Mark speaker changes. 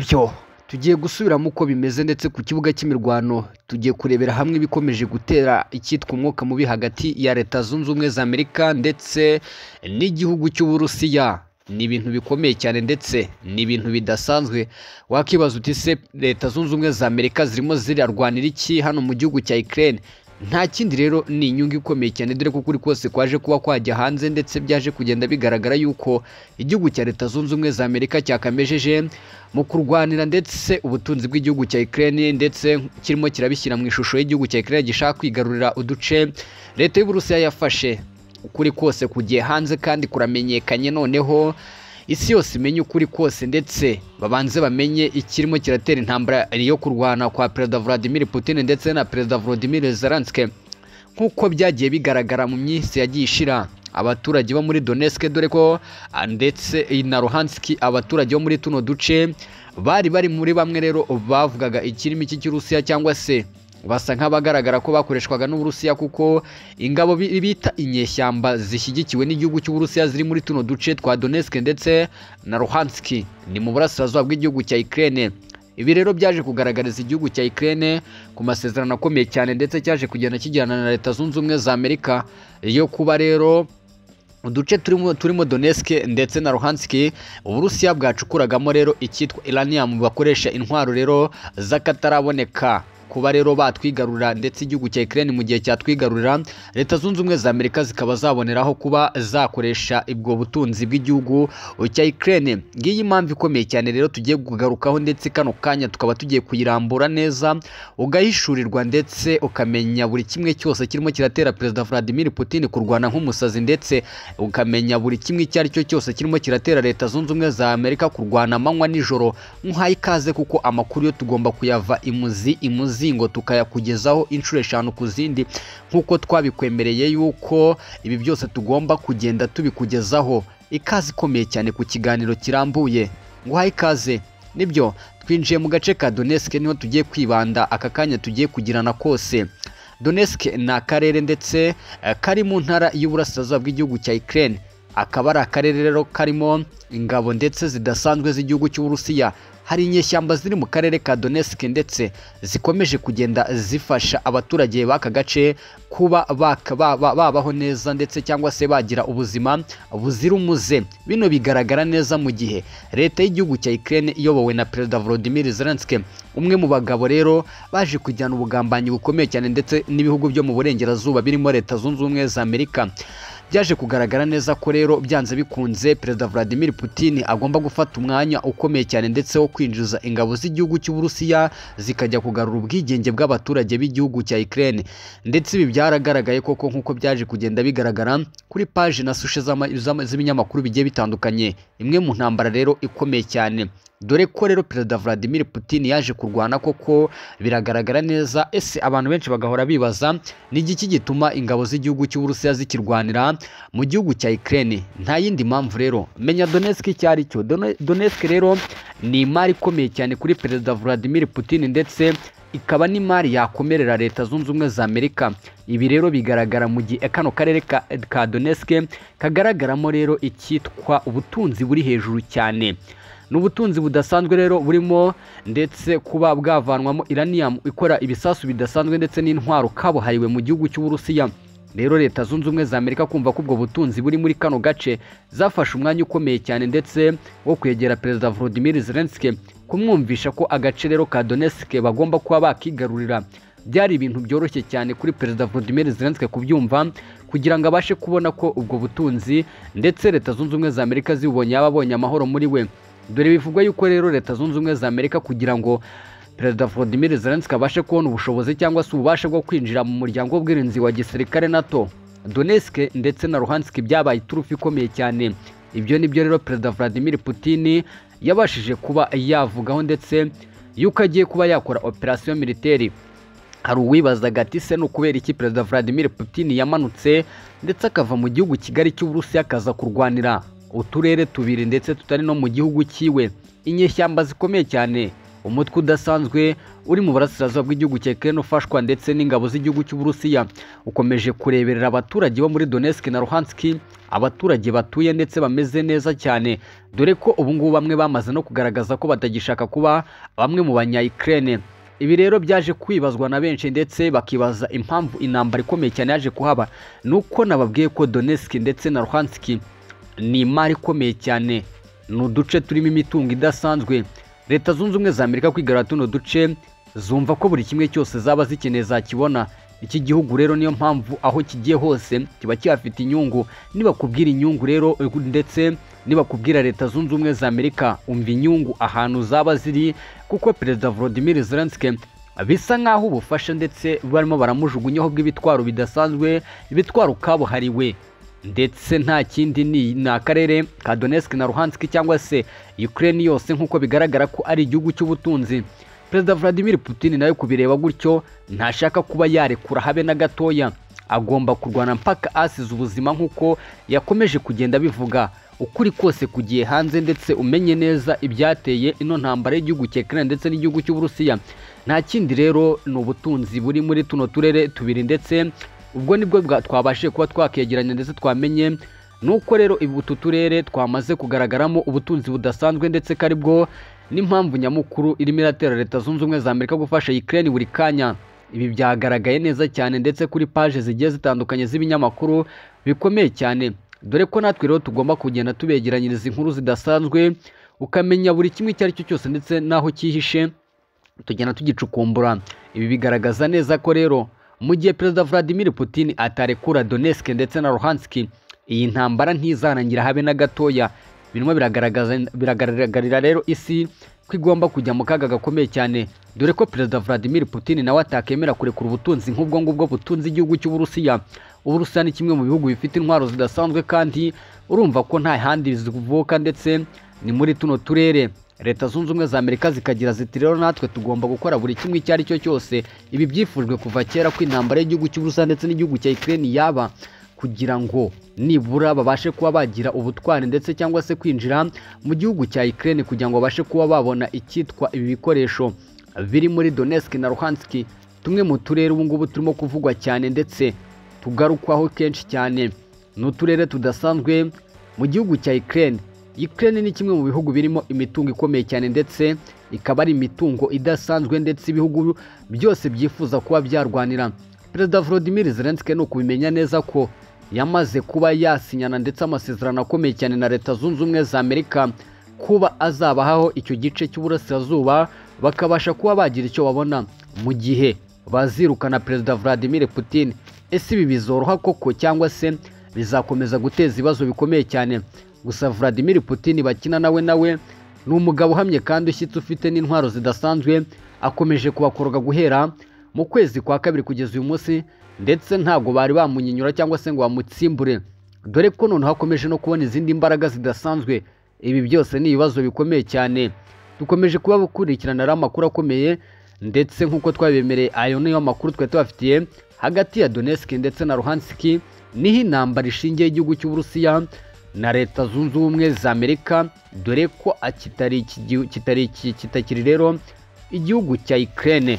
Speaker 1: byo tugiye gusubiramo uko bimeze ndetse ku kibuga cy'imirwano tugiye kurebera hamwe ibikomeje gutera icyitwa umwuka mubi hagati ya leta zunze ubumwe za amerika ndetse n'igihugu cy'uburusiya ni ibintu bikomeye cyane ndetse ni ibintu bidasanzwe wakibaza uti se leta zunze ubumwe za amerika zirimo zirarwanira iki hano mu gihugu cya ukraine nta kindi rero ni inyungu ikomeye cyane dore ko kuri kose kwaje kuba kwajya hanze ndetse byaje kugenda bigaragara yuko igihugu cya leta zunze ubumwe za amerika cyakamejeje mu kurwanira ndetse ubutunzi bw'igihugu cya Ukraine ndetse kirimo kirabishyira mu ishusho y'igihugu cya Ukraine gishaka kwigarurira uduce leta y'uburusiya yafashe ukuri kose kugiye hanze kandi kuramenyekanye noneho isi yose imenye ukuri kose ndetse babanze bamenye ikirimo kiratera intambara yo kurwana kwa perezida Vladimir Putin ndetse na perezida Volodymyr Zelensky nk'uko byagiye bigaragara mu minsi yagiye ishira abaturage bo muri Donetsk dore ko ah, ndetse na Luhansk abaturage bo muri tuno duce bari bari muri bamwe rero bavugaga ikirimi cy'Urusiya cyangwa se basa nk'abagaragara ko bakoreshwaga n'Uburusiya kuko ingabo bi- bita inyeshyamba zishyigikiwe n'igihugu cy'Uburusiya ziri muri tuno duce twa Donetsk ndetse na Luhansk ni mu burasirazuba bw'igihugu cya Ukraine ibi rero byaje kugaragariza igihugu cya Ukraine ku masezerano akomeye cyane ndetse cyaje kugenda kijyana na leta zunze ubumwe za Amerika yo kuba rero uduce turimo turimo Donetsk ndetse na Luhansk Uburusiya bwacukuragamo rero icyitwa uranium bakoresha intwaro rero z'akataraboneka kuba rero batwigarurira ndetse igihugu cya Ukraine mu gihe cyatwigarurira leta zunze ubumwe za Amerika zikaba zaboneraho kuba zakoresha ubwo butunzi bw'igihugu cya Ukraine ngiyi impamvu ikomeye cyane rero tugiye kugarukaho ndetse kano kanya tukaba tugiye kuyirambura neza ugahishurirwa ndetse ukamenya buri kimwe cyose kirimo kiratera perezida Vladimir Putin kurwana nk'umusazi ndetse ukamenya buri kimwe icyo ari cyo cyose kirimo kiratera leta zunze ubumwe za Amerika kurwana amanywa nijoro nk'uhaye ikaze kuko amakuru yo tugomba kuyava imuzi imuzingo tukayakugezaho inshuro eshanu ku zindi nk'uko twabikwemereye yuko ibi byose tugomba kugenda tubikugezaho ikaze ikomeye cyane ku kiganiro kirambuye nguhaye ikaze nibyo twinjiye mu gace ka Donetsk niho tugiye kwibanda aka kanya tugiye kugirana kose Donetsk ni akarere ndetse eh, kari mu ntara y'uburasirazuba bw'igihugu cya Ukraine akaba ari akarere rero karimo ingabo ndetse zidasanzwe z'igihugu cy'Uburusiya hari inyeshyamba ziri mu karere ka Donetsk ndetse zikomeje kugenda zifasha abaturage b'aka gace kuba baka- ba- ba- babaho neza ndetse cyangwa se bagira ubuzima buzira umuze bino bigaragara neza mu gihe leta y'igihugu cya Ukraine iyobowe na perezida Volodymyr Zelensky umwe mu bagabo rero baje kujyana ubugambanyi bukomeye cyane ndetse n'ibihugu byo mu burengerazuba birimo leta zunze ubumwe za Amerika byaje kugaragara neza ko rero byanze bikunze perezida Vladimir Putin agomba gufata umwanya ukomeye cyane ndetse wo kwinjiza ingabo z'igihugu cy'Uburusiya zikajya kugarura ubwigenge bw'abaturage b'igihugu cya Ukraine ndetse ibi byaragaragaye koko nk'uko byaje kugenda bigaragara kuri paji na sushe z'ama- z'ama- z'ibinyamakuru bigiye bitandukanye imwe mu ntambara rero ikomeye cyane dore ko rero perezida Vladimir Putin yaje kurwana koko biragaragara neza ese abantu benshi bagahora bibaza ni igiki gituma ingabo z'igihugu cy'Uburusiya zikirwanira mu gihugu cya Ukraine nta yindi mpamvu rero menya Donetsk icyo ari cyo Done- Donetsk rero ni imari ikomeye cyane kuri perezida Vladimir Putin ndetse ikaba n'imari yakomerera leta zunze ubumwe za Amerika ibi rero bigaragara mu gihe kano karere ka, ka Donetsk kagaragaramo rero icyitwa ubutunzi buri hejuru cyane ni ubutunzi budasanzwe rero burimo ndetse kuba bwavanwamo iranium ikora ibisasu bidasanzwe ndetse n'intwaro kabuhariwe mu gihugu cy'uburusiya rero leta zunze ubumwe za amerika kumva ko ubwo butunzi buri muri kano gace zafashe umwanya ukomeye cyane ndetse wo kwegera perezida volodimir zelensky kumwumvisha ko agace rero ka donetsk bagomba kuba bakigarurira byari ibintu byoroshye cyane kuri perezida volodimir zelensky kubyumva kugira ngo abashe kubona ko ubwo butunzi ndetse leta zunze ubumwe za amerika zibubonye yaba abonye amahoro muri we dore bivugwa yuko rero leta zunze ubumwe za amerika kugira ngo perezida volodimir zelensky abashe kubona ubushobozi cyangwa se ububasha bwo kwinjira mu muryango w'ubwirinzi wa gisirikare nato donetsk ndetse na luhansk byabaye iturufu ikomeye cyane ibyo ni byo rero perezida vladimir putin yabashije kuba yavugaho ndetse yuko agiye kuba yakora operasiyo militeri hari uwibazaga ati se ni ukubera iki perezida Vladimir Putin yamanutse ndetse akava mu gihugu kigari cy'Uburusiya akaza kurwanira uturere tubiri ndetse tutari no mu gihugu cyiwe inyeshyamba zikomeye cyane umutwe udasanzwe uri mu burasirazuba bw'igihugu cya Ukraine ufashwa ndetse n'ingabo z'igihugu cy'Uburusiya ukomeje kureberera abaturage bo muri Donetsk na Luhansk abaturage batuye ndetse bameze neza cyane dore ko ubu ngubu bamwe bamaze no kugaragaza ko batagishaka kuba bamwe mu banya Ukraine ibi rero byaje kwibazwa na benshi ndetse bakibaza impamvu intambara ikomeye cyane yaje kuhaba ni uko nababwiye ko Donetsk ndetse na Luhansk ni imari ikomeye cyane ni uduce turimo imitungo idasanzwe leta zunze ubumwe za amerika kwigarura tuno duce zumva ko buri kimwe cyose zaba zikeneye zakibona iki gihugu rero niyo mpamvu aho kigiye hose kiba kihafite inyungu nibakubwira inyungu rero ndetse nibakubwira leta zunze ubumwe za amerika umva inyungu ahantu zaba ziri kuko perezida volodimir zelenske bisa nk'aho ubufasha ndetse barimo baramujugunyaho bw'ibitwaro bidasanzwe ibitwaro kabuhariwe ndetse nta kindi ni ni akarere ka Donetsk na Luhansk cyangwa se Ukraine yose nk'uko bigaragara ko ari igihugu cy'ubutunzi perezida Vladimir Putin nawe kubireba gutyo ntashaka kuba yarekura habe na gatoya agomba kurwana mpaka asize ubuzima nk'uko yakomeje kugenda bivuga ukuri kose kugiye hanze ndetse umenye neza ibyateye ino ntambara y'igihugu cya Ukraine ndetse n'igihugu cy'Uburusiya nta kindi rero ni ubutunzi buri muri tuno turere tubiri ndetse ubwo nibwo twabashije kuba twakegeranya ndetse twamenye nuko rero utu turere twamaze kugaragaramo ubutunzi budasanzwe ndetse ko aribwo n'impamvu nyamukuru irimo iratera leta zunze ubumwe za amerika gufasha Ukraine buri kanya ibi byagaragaye neza cyane ndetse kuri paje zigiye zitandukanye z'ibinyamakuru bikomeye cyane dore ko natwe rero tugomba kugenda tubegeranyiriza inkuru zidasanzwe ukamenya buri kimwe icyo ari cyo cyose ndetse n'aho cyihishe tugenda tugicukumbura ibi bigaragaza neza ko rero mu gihe perezida Vladimir Putin atarekura Donetsk ndetse na Luhansk iyi ntambara ntizarangira habe na gatoya birimo biragaragarira rero isi ko igomba kujya mu kaga gakomeye cyane dore ko perezida Vladimir Putin nawe atakemera kurekura ubutunzi nk'ubwo ngubwo butunze igihugu cy'Uburusiya Uburusiya ni kimwe mu bihugu bifite intwaro zidasanzwe kandi urumva ko nta handi zivuka ndetse ni muri tuno turere leta zunze ubumwe za amerika zikagira ziti rero natwe tugomba gukora buri kimwe icyo ari cyo cyose ibi byifujwe kuva kera ko intambara y'igihugu cy'uburusiya ndetse n'igihugu cya Ukraine yaba kugira ngo nibura babashe kuba bagira ubutwari ndetse cyangwa se kwinjira mu gihugu cya Ukraine kugira ngo babashe kuba babona icyitwa ibi bikoresho biri muri Donetsk na Luhansk tumwe mu turere ubu ngubu turimo kuvugwa cyane ndetse tugarukwaho kenshi cyane ni uturere tudasanzwe mu gihugu cya Ukraine Ukraine ni kimwe mu bihugu birimo imitungo ikomeye cyane ndetse ikaba ari imitungo idasanzwe ndetse ibihugu byose byifuza kuba byarwanira perezida Volodymyr Zelensky ni ukubimenya neza ko yamaze kuba yasinyana ndetse amasezerano akomeye cyane na leta zunze ubumwe za Amerika kuba azabahaho icyo gice cy'uburasirazuba bakabasha kuba bagira icyo babona mu gihe bazirukana perezida Vladimir Putin ese ibi bizoroha koko cyangwa se bizakomeza guteza ibibazo bikomeye cyane gusa Vladimir Putin bakina nawe nawe ni umugabo uhamye kandi ushyitse ufite n'intwaro zidasanzwe akomeje kubakoroga guhera mu kwezi kwa kabiri kugeza uyu munsi ndetse ntabwo bari bamunyinyura cyangwa se ngo bamutsimbure dore ko noneho akomeje no kubona izindi mbaraga zidasanzwe ibi byose ni ibibazo bikomeye cyane dukomeje kuba gukurikirana amakuru akomeye ndetse nk'uko twabibemereye ayo niyo makuru twari tubafitiye hagati ya Donetsk ndetse na Luhansk niho intambara ishingiye igihugu cy'Uburusiya na leta zunze ubumwe za amerika dore ko kitari rero igihugu cya Ukraine